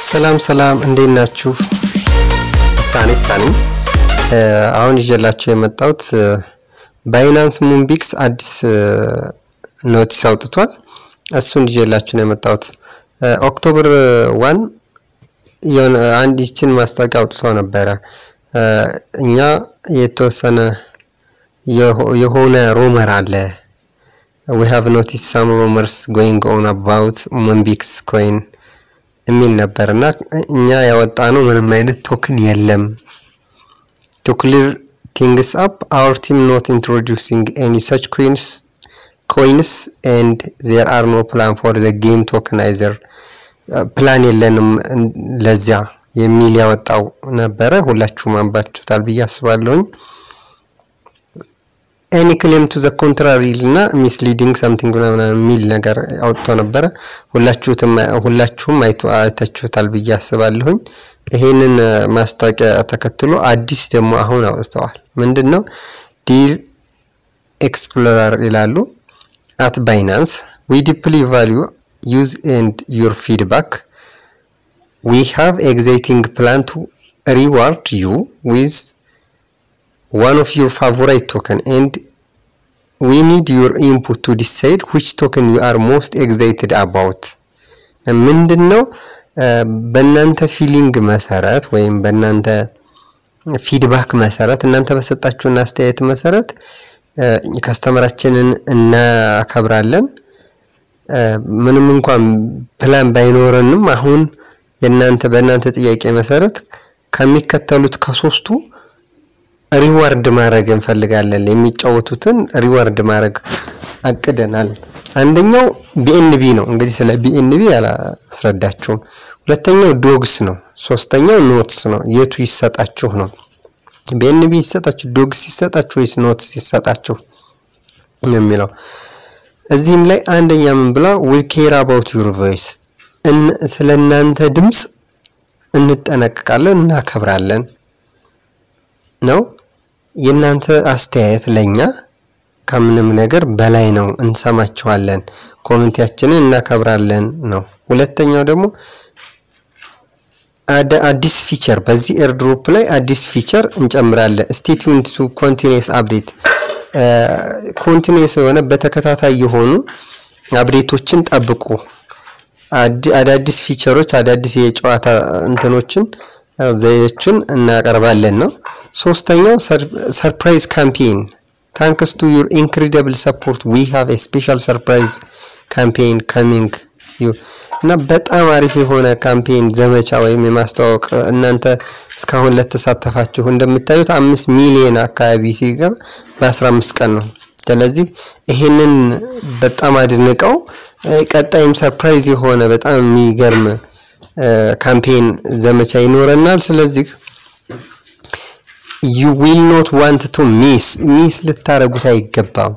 ሰላም ሰላም፣ እንዴት ናችሁ? ሳኔታ ነኝ። አሁን ይዤላችሁ የመጣሁት ባይናንስ ሙንቢክስ አዲስ ኖቲስ አውጥቷል። እሱን ይዤላችሁ ነው የመጣሁት። ኦክቶበር ዋን የሆነ አንድ ይችን ማስታወቂያ አውጥቶ ነበረ። እኛ የተወሰነ የሆነ ሩመር አለ ዊ ሃቭ ኖቲስ ሳም ሩመርስ ጎይንግ ኦን አባውት ሙንቢክስ ኮይን የሚል ነበር እና እኛ ያወጣ ነው ምንም አይነት ቶክን የለም። ቱ ክሊር ቲንግስ አፕ አወር ቲም ኖት ኢንትሮዲውሲንግ ኤኒ ሰች ኮይንስ ኮይንስ ኤንድ ዜር አር ኖ ፕላን ፎር ዘ ጌም ቶክናይዘር ፕላን የለንም ለዚያ የሚል ያወጣው ነበረ። ሁላችሁም አንባችሁታል ብዬ አስባለሁኝ። ኤኒ ክሌም ቱ ዘ ኮንትራሪ እና ሚስሊዲንግ ሰምቲንግ ምናምን የሚል ነገር አውጥቶ ነበረ። ሁላችሁም አይታችሁታል ብዬ አስባለሁኝ። ይሄንን ማስታወቂያ ተከትሎ አዲስ ደግሞ አሁን አውጥተዋል። ምንድን ነው ዲር ኤክስፕሎረር ይላሉ። አት ባይናንስ ዊ ዲፕሊ ቫሊዩ ዩዝ ኤንድ ዩር ፊድባክ ዊ ሃቭ ኤግዛይቲንግ ፕላን ቱ ሪዋርድ ዩ ዊዝ one of your favorite token and we need your input to decide which token you are most excited about ምንድን ነው በእናንተ ፊሊንግ መሰረት ወይም በእናንተ ፊድባክ መሰረት እናንተ በሰጣችሁን አስተያየት መሰረት ከስተመራችንን እናከብራለን። ምንም እንኳን ፕላን ባይኖረንም አሁን የእናንተ በእናንተ ጥያቄ መሰረት ከሚከተሉት ከሶስቱ ሪዋርድ ማድረግ እንፈልጋለን። የሚጫወቱትን ሪዋርድ ማድረግ አቅደናል። አንደኛው ቢኤንቢ ነው። እንግዲህ ስለ ቢኤንቢ አላስረዳችሁም። ሁለተኛው ዶግስ ነው። ሶስተኛው ኖትስ ነው። የቱ ይሰጣችሁ ነው? ቢኤንቢ ይሰጣችሁ፣ ዶግስ ይሰጣችሁ ወይስ ኖትስ ይሰጣችሁ የሚለው እዚህም ላይ አንደኛ ምን ብላ ዊ ኬር አባውት ዩር ቮይስ ስለ እናንተ ድምፅ እንጠነቀቃለን፣ እናከብራለን ነው። የእናንተ አስተያየት ለኛ ከምንም ነገር በላይ ነው፣ እንሰማችኋለን፣ ኮሚኒቲያችንን እናከብራለን ነው። ሁለተኛው ደግሞ አዲስ ፊቸር በዚህ ኤርድሮፕ ላይ አዲስ ፊቸር እንጨምራለን። ስቴ ቲዩንድ ቱ ኮንቲኒየስ አፕዴት ኮንቲኒየስ የሆነ በተከታታይ የሆኑ አፕዴቶችን ጠብቁ። አዳዲስ ፊቸሮች አዳዲስ የጨዋታ እንትኖችን ዘዴዎችን እናቀርባለን ነው። ሶስተኛው ሰርፕራይዝ ካምፔን ታንክስ ቱ ዩር ኢንክሬዲብል ሰፖርት ዊ ሃቭ ኤ ስፔሻል ሰርፕራይዝ ካምፔን ካሚንግ ዩ እና በጣም አሪፍ የሆነ ካምፔን ዘመቻ ወይም የማስተዋወቅ እናንተ እስካሁን ለተሳተፋችሁ እንደምታዩት አምስት ሚሊዮን አካባቢ ሲገር በአስራ አምስት ቀን ነው። ስለዚህ ይሄንን በጣም አድንቀው ቀጣይም ሰርፕራይዝ የሆነ በጣም የሚገርም ካምፔን ዘመቻ ይኖረናል። ስለዚህ ዩ ዊል ኖት ዋንት ቱ ሚስ ሚስ ልታረጉት አይገባም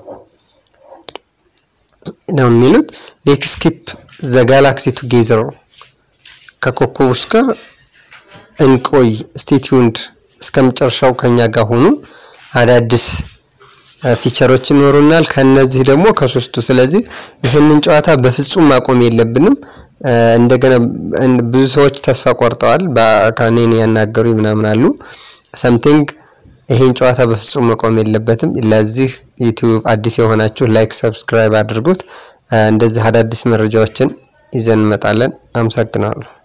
ነው የሚሉት። ሌት ስኪፕ ዘ ጋላክሲ ቱጌዘር ከኮከቦች ጋር እንቆይ። ስቴትዩንድ እስከ መጨረሻው ከኛ ጋር ሆኑ። አዳዲስ ፊቸሮች ይኖሩናል። ከነዚህ ደግሞ ከሶስቱ። ስለዚህ ይህንን ጨዋታ በፍጹም ማቆም የለብንም። እንደገና ብዙ ሰዎች ተስፋ ቆርጠዋል። ከኔን ያናገሩ ምናምን አሉ ሰምቲንግ ይሄን ጨዋታ በፍጹም መቆም የለበትም። ለዚህ ዩቲዩብ አዲስ የሆናችሁ ላይክ፣ ሰብስክራይብ አድርጉት። እንደዚህ አዳዲስ መረጃዎችን ይዘን እንመጣለን። አመሰግናለሁ።